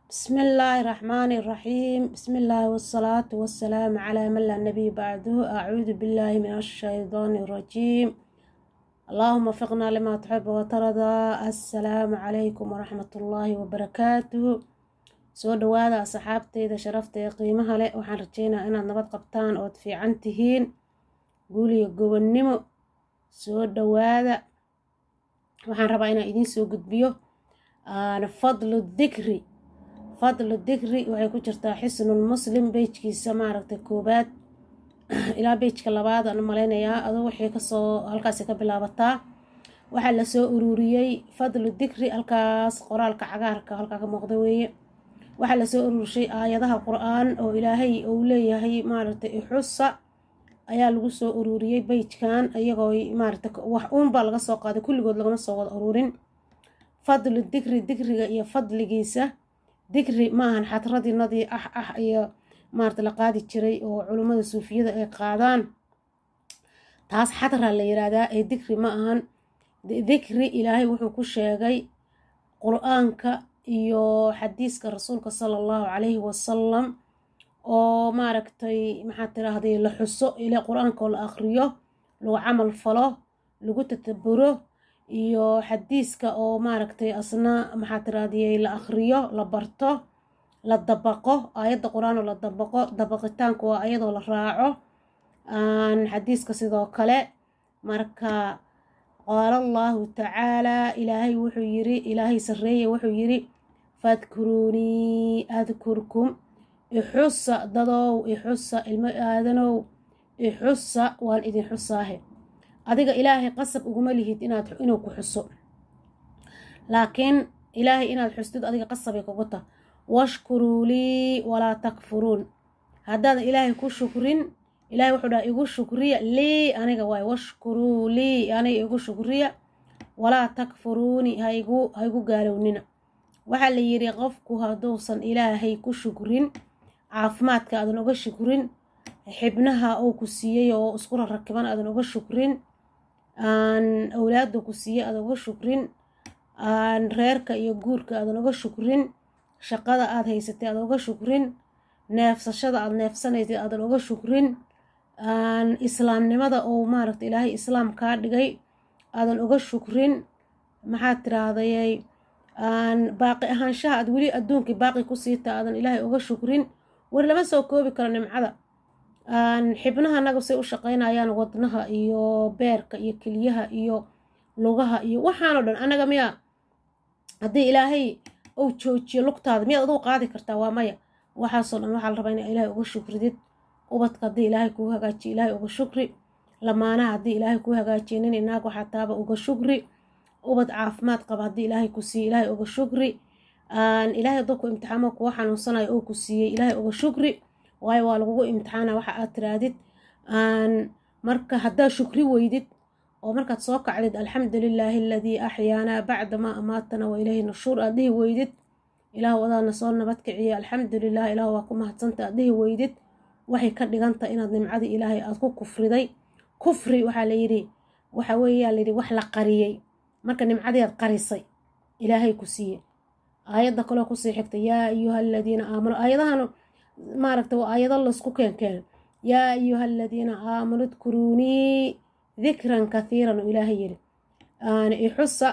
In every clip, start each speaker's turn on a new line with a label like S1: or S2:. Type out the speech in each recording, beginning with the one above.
S1: بسم الله الرحمن الرحيم بسم الله والصلاة والسلام على من لا نبي بعده أعوذ بالله من الشيطان الرجيم اللهم وفقنا لما تحب وترضى السلام عليكم ورحمة الله وبركاته soo dhawaada asxaabteyda sharafta qiimaha leh waxaan rajeynaa inaad nabad qabtaan ood fiican tihiin guuliyo gobonnimo soo dhawaada waxaan rabaa inaan idiin soo gudbiyo fadlu dikri fadlu dikri waxay ku jirtaa xisnul muslim beyjkiisa maaragtay koobaad ilaa beyjka labaad aan malaynayaa aduu wixii kasoo halkaasi ka bilaabataa waxaa lasoo ururiyey fadlu dikri halkaas qoraalka cagaarka halkaa ka muuqda weeye waxaa lasoo ururshay aayadaha qur-aan oo ilaahay uu leeyahay maaragtay ixusa ayaa lagu soo ururiyey beyjkan iyagoo maaragtay wax uunbaa laga soo qaaday kulligood lagama soo wada ururin fadlu dikri dikriga iyo fadligiisa dikri maahan xadradinadii ah ah iyo maarata la qaadi jiray oo culummada suufiyada ay qaadaan taas xadra la yiraahdaa ee dikri ma ahan dikri ilaahay wuxuu ku sheegay qur-aanka iyo xadiiska rasuulka sala allahu calayhi wasalam oo maaragtay maxaa tiraahday la xuso ila qur-aanka oo la aqriyo lagu camal falo lagu tataburo iyo xadiiska oo maaragtay asna maxaa tirahdayy la aqriyo la barto la dabaqo aayadda qur-aan oo la dabaqo dabaqitaanku waa ayadoo la raaco xadiiska sidoo kale marka qaala allahu tacaalaa ilaahay wuxuu yiri ilaahay sarreeye wuxuu yiri fadkuruunii adkurkum ixusa dadow ixusa ilmo aadanow ixusa waan idin xusaahe adiga ilaahay qasab uguma lihid inaad inuu ku xuso laakiin ilaahay inaad xustid adiga qasabay kugu tah washkuruu lii walaa takfuruun haddaadan ilaahay ku shukrin ilahay wuxuu dhaha igu shukriya lii aniga waay washkuruu lii aniga igu shukriya walaa takfuruuni haigu haigu gaalownina waxaa la yidhi qofku hadduusan ilaahay ku shukrin caafimaadka aadan uga shukrin xibnaha uu ku siiyey oo isku rarakiban aadan uga shukrin awlaada ku siiyey aadan uga shukrin reerka iyo guurka aadan uga shukrin shaqada aad haysatay aadan uga shukrin neefsashada aad neefsanaysay aadan uga shukrin islaamnimada oo maaragta ilaahay islaam kaa dhigay aadan uga shukrin maxaad tirahdayay baaqi ahaanshaha aad weli adduunkii baaqi ku siita aadan ilaahay uga shukrin war lama soo koobi karo nimcada xibnaha naga say u shaqaynayaan wadnaha iyo beerka iyo keliyaha iyo lugaha iyo waxaanoo dhan anaga miyaa haddii ilaahay uu joojiyo lugtaada miyaad aduu qaadi kartaa waa maya waxaasoo dhan waxaa la rabaa inaa ilaahay uga shukridid ubadka haddii ilaahay kuu hagaajiyo ilaahay uga shukri lamaanaha haddii ilaahay kuu hagaajiyo nin inaag waxaa taaba uga shukri ubad caafimaad qaba haddii ilaahay ku siiye ilaahay uga shukri ilaahay hadduu ku imtixaamo kuwa xanuunsanayo oo ku siiyey ilaahay uga shukri waayo waa lagugu imtixaana waxa aad tiraadid marka haddaad shukri weydid oo markaad soo kacdid alxamdu lilaahi aladii axyaanaa bacda maa amaatana wa ilayhi nushuur aad dhihi weydid ilaahu adaana soo nabad kiciye alxamdu lilah ilahu waa ku mahadsanta aad dhihi weydid waxay ka dhigantah inaad nimcadii ilaahay aad ku kufriday kufri waxaa layidhi waxa weeyaa layidhi wax la qariyey marka nimcadii aad qarisay ilaahay ku siiye aayadda kaloo kusii xigta yaa ayuha aladiina aamanu aayadahan maaragta waa aayado laysku keenkeen yaa ayuha aladiina aamanu dkuruunii dikran kathiiran oo ilaahay yidhi ixusa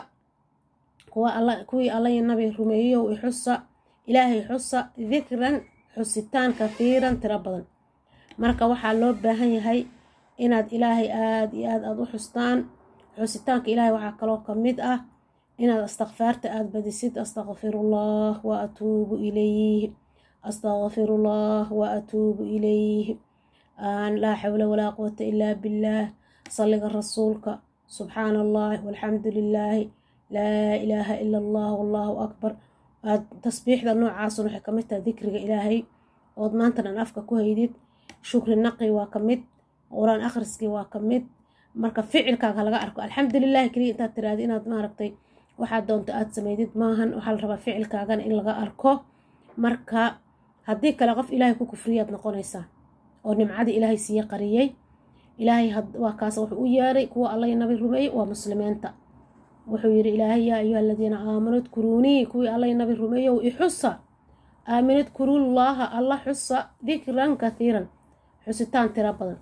S1: kuwii allay nabi rumeeyow ixusa ilaahay xusa dikran xusitaan kathiiran tiro badan marka waxaa loo baahan yahay inaad ilaahay aada iyo aad aada u xustaan xusitaanka ilaahay waxaa kaloo ka mid ah inaad astakfaarta aada badisid astakfirullah wa atuubu ilayh astakfirullah wa atuubu ilayh laa xawla walaa quwata ilaa billaah salliga rasuulka subxaana allah walxamdu lilaahi laa ilaaha ila allah wallaahu akbar aad tasbiixda noocaasun waxay kamid tahay dikriga ilaahay ood maanta dhan afka ku haydid shukri naqi waa ka mid qur-aan akhriskii waa ka mid marka ficilkaaga laga arko alxamdulilahi keliya intaad tiraada inaad maaragtay waxaad doonto aad sameydid maahan waxaa la rabaa ficilkaagana in laga arko marka haddii kale qof ilaahay ku kufriyaad noqonaysaa oo nimcadii ilaahay siiye qariyey ilaahay waa kaas wuxuu u yeeray kuwa allay nabi rumeeyey waa muslimiinta wuxuu yidhi ilaahay yaa ayuha aladiina aamanuu dkuruunii kuwii allay nabi rumeeyow ixusa aaminad kurullaaha alla xusa dikran kathiiran xusitaan tiro badan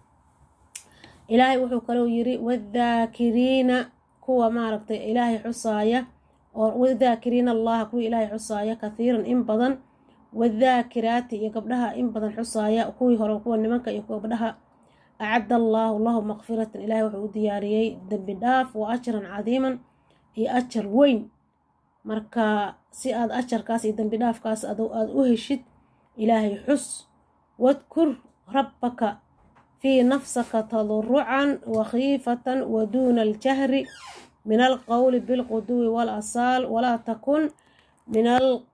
S1: ilaahay wuxuu kalou yiri wadaakiriina kuwa maaragtay ilaahay xusaaya oo wadaakiriina allaha kuwa ilaahay xusaaya kathiiran in badan wadaakiraati iyo gabdhaha in badan xusaaya kuwii hore kuwa nimanka iyo gabdhaha acadda allaahu lahu maqfiratan ilaahay wuxuu u diyaariyey dembi dhaaf wa ajran cadiiman iyo ajar weyn marka si aad ajarkaas iyo dembi dhaafkaas aada u heshid ilaahay xus wadkur rabbaka fii nafsaka tadurucan wakhiifatan wa duuna aljahri min alqowli bilquduwi walasaal walaa takun min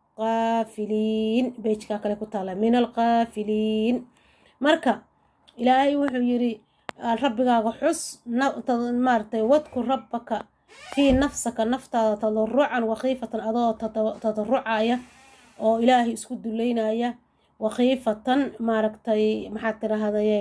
S1: alqaafiliin bejkaa kale ku taala min alqaafiliin marka ilaahay wuxuu yiri rabbigaaga xus maaratay wadkur rabbaka fii nafsaka naftaada tadarucan wakhiifatan adoo tadarucaya oo ilaahay isku duleynaya wakhiifatan maaragtay maxaad tirahdayey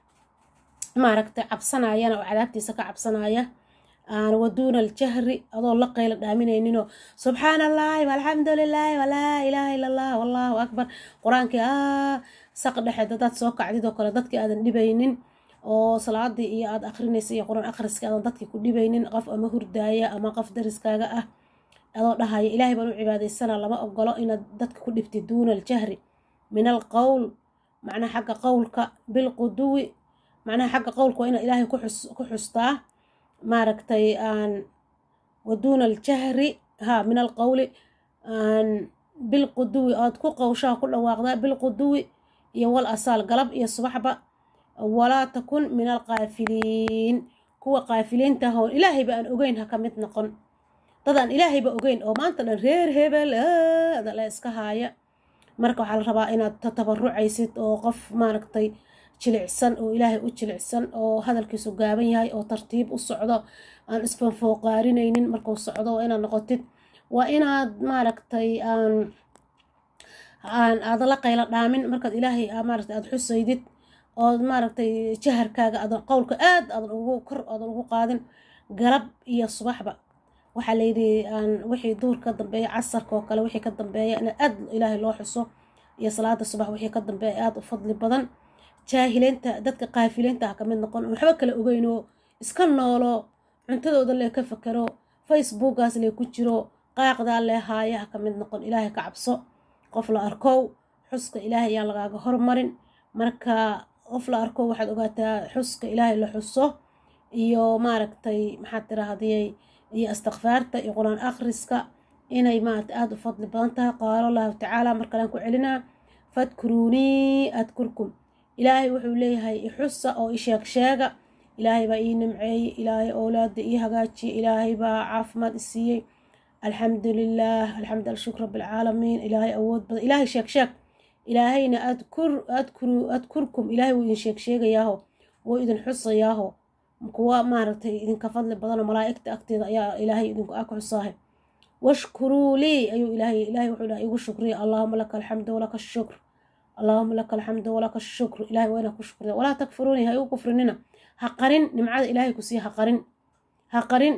S1: maaragtay cabsanayana oo cadaabtiisa ka cabsanaya wa duuna aljahri adoo la qayla dhaaminayninoo subxaana allahi walxamdu lilaahi walaa ilaaha illa allah wallaahu akbar qur-aankii a saq dhexeed hadaad soo kacdid oo kale dadkii aadan dhibaynin oo salaadii iyo aada akrinaysa iyo qur-aan akhriska aadan dadkii ku dhibaynin qof ama hurdaaya ama qof dariskaaga ah adoo dhahaya ilaahay baan u cibaadaysana lama ogolo inaad dadka ku dhibtid duuna aljahri min alqowl macnaha xagga qowlka bilquduwi macnaha xagga qowlka waa inaad ilaahay ku xustaa maaragtay aan wa duuna aljahri ha min alqowli aan bilquduwi oad ku qowshaha ku dhawaaqdaa bilquduwi iyo wal asaal galab iyo subaxba walaa takun min alqaafiliin kuwa qaafiliinta hoon ilaahayba aan ogeyn ha ka mid noqon dadaan ilaahayba ogeyn oo maanta dhan reer hebel la iska haaya marka waxaa la rabaa inaad tatabarucaysid oo qof maaragtay jilicsan oo ilaahay u jilicsan oo hadalkiisu gaaban yahay oo tartiib u socdo aan isfanfooqaarinaynin markuu socdo waa inaad noqotid waa inaad maaragtay aan aan aada la qaylo dhaamin markaad ilaahay maaragtay aada xusaydid ood maaragtay jaharkaaga adan qowlka aad aadan ugu kor aadan ugu qaadin galab iyo subaxba waxaa layidhi aan wixii duhur ka dambeeya casarka oo kale wixii ka dambeeya in aad ilaahay loo xuso iyo salaada subax wixii ka dambeeya aada u fadli badan jaahileynta dadka qaafileynta ha ka mid noqon waxba kale ogeynoo iska noolo cuntadooda lee ka fakero facebookaas lee ku jiro qaaqdaa lee haaya ha ka mid noqon ilaahay ka cabso qof la arkow xuska ilaahay ayaan lagaaga hormarin marka qof la arko waxaad ogaataa xuska ilaahay la xuso iyo maaragtay maxaad tirahdiyey iyo istikfaarta iyo qur-aan akhriska inay maaragtay aada u fadli badan tahay qaala allahu tacaala markalaan ku celinaa fadkuruunii adkurkum ilaahay wuxuu leeyahay ixusa oo isheeg sheega ilaahay baa ii nimceeyey ilaahay owlaada ii hagaajiye ilaahay baa caafimaad i siiyey alxamdu lilaah alxamdu alshukr rabbilcaalamiin ilaahay awood badan ilaahay sheeg sheeg ilaahayna adkur adkuru adkurkum ilaahay wuu idin sheeg sheegayaaho wuu idin xusayaaho kuwa maaragtay idinka fadli badanoo malaa'igta agteeda ayaa ilaahay idinku ag xusaahay washkuruu lii ayuu ilaahay ilaahay wuxuu dhahay igu shukriya allaahuma laka alxamdu walaka ashukr allaahuma laka alxamdu walaka ashukr ilahay waa inaa ku shukriya walaa takfuruuni ha igu kufrinina ha qarin nimcada ilaahay ku siiya ha qarin ha qarin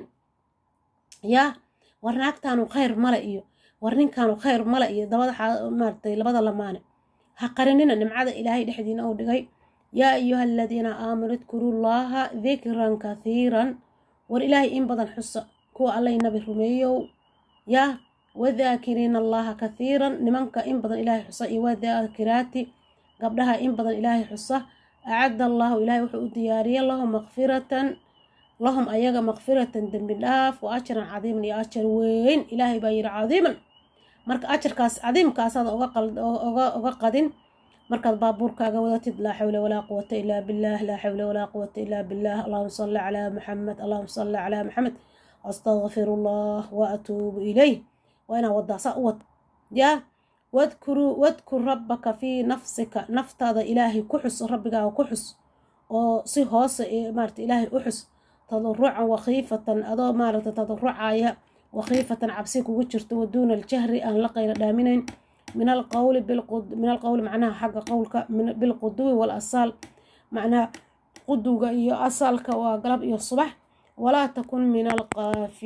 S1: yaa war naagtaanu khayr male iyo war ninkaanu khayr male iyo dabada maaragtay labada lamaane ha qarinina nimcada ilaahay dhexdiina uu dhigay yaa ayuha aladiina aamanuu idkuruu llaaha dikran kathiiran war ilaahay in badan xusa kuwa allay nabi rumeeyow yaa wadaakiriina allaha kathiiran nimanka in badan ilaahay xusa iyo wadaakiraati gabdhaha in badan ilaahay xusa acadda allaahu ilaahay wuxuu u diyaariyey lahum maqfiratan lahum ayaga maqfiratan dembi dhaaf wa ajran cadiiman iyo ajar weyn ilaahay baa yidhi cadiiman marka ajarkaas cadiimkaasaad oga qadin markaad baabuurkaaga wadatid laa xawla walaa quwata ilaa billaah laa xawla walaa quwata ilaa billaah allahuma salli calaa maxamed allahuma salli calaa maxamed astaqfiru allah wa atuubu ilayh waa inaa wadaa saa u wad yaa wadkuruu wadkur rabbaka fii nafsika naftaada ilaahay ku xus rabbigaaga ku xus oo si hoose maarata ilaahay u xus tadarucan wakhiifatan adoo maaragta tadarucaya wakhiifatan cabsi kugu jirto waduuna aljahri aan la qayla dhaaminayn min alqowli min alqowli macnaha xagga qowlka bilquduwi walasaal macnaha quduga iyo asaalka waa galab iyo subax walaa takun min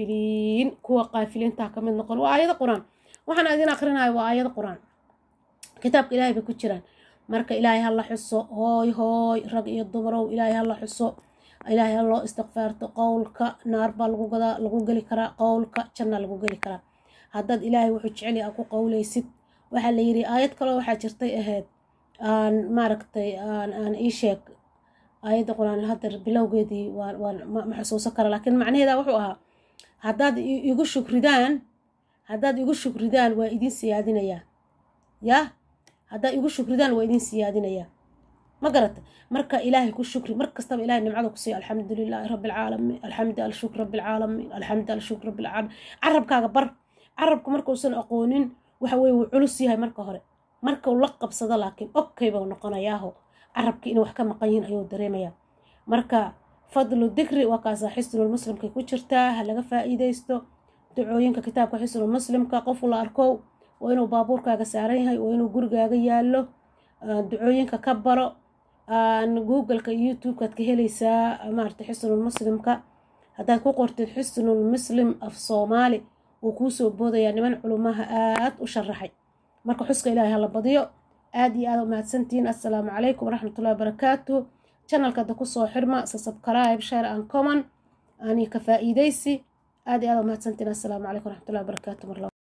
S1: alqaafiliin kuwa qaafiliinta ka mid noqon waa aayado qur-aan waxaan idin akrinayo waa aayado qur-aan kitaabka ilaahay bay ku jiraan marka ilaahay ha la xuso hooy hooy rag iyo dumarow ilaahay ha la xuso ilaahay ha loo istikfaarto qowlka naar baa lagu gadaa lagu geli karaa qowlka janna lagu geli karaa haddaad ilaahay wuxuu jecel yahay aad ku qowlaysid waxaa la yidhi aayad kaloo waxaa jirtay ahayd aan maaragtay aan aan ii sheeg aayadda qur-aan hadda bilowgeedii waan waan ma xusuusan kara laakiin macnaheeda wuxuu ahaa haddaad igu shukridaan haddaad igu shukridaan waa idin siyaadinayaa yah haddaad igu shukridaan waa idin siyaadinayaa ma garata marka ilaahay ku shukri mar kastaba ilahay nimcada ku siiyo alxamdu lilaahi rabbi alcaalamiin alxamdu alshukr rabbi alcaalamiin alxamdu alshukr rabbi alcaalamiin carabkaaga bar carabka markuusan aqoonin waxa weye wuu culus yahay marka hore markuu la qabsado laakiin okay buu noqonayaaho carabkii inay wax ka maqan yihiin ayuu dareemayaa marka fadlu dikri waa kaasaa xisnul muslimkay ku jirtaa ha laga faa'iidaysto ducooyinka kitaabka xisnul muslimka qofu la arkow waa inuu baabuurkaaga saaran yahay waa inuu gurigaaga yaallo ducooyinka ka baro googleka youtube-kaad ka helaysaa maarata xisnul muslimka haddaad ku qortid xisnul muslim af soomaali wuu kuu soo boodayaa niman culumaha aad u sharaxay marka xuska ilaahay hala badiyo aad iyo aad u mahadsantihiin assalaamu calaykum waraxmatullahi wabarakaatu channelka hadda kusoo xirma subscribe share and common ani ka faa'iidaysi aad iyo aad u mahadsantihiin assalaamu calaykum waraxmatullahi wabarakaatu mar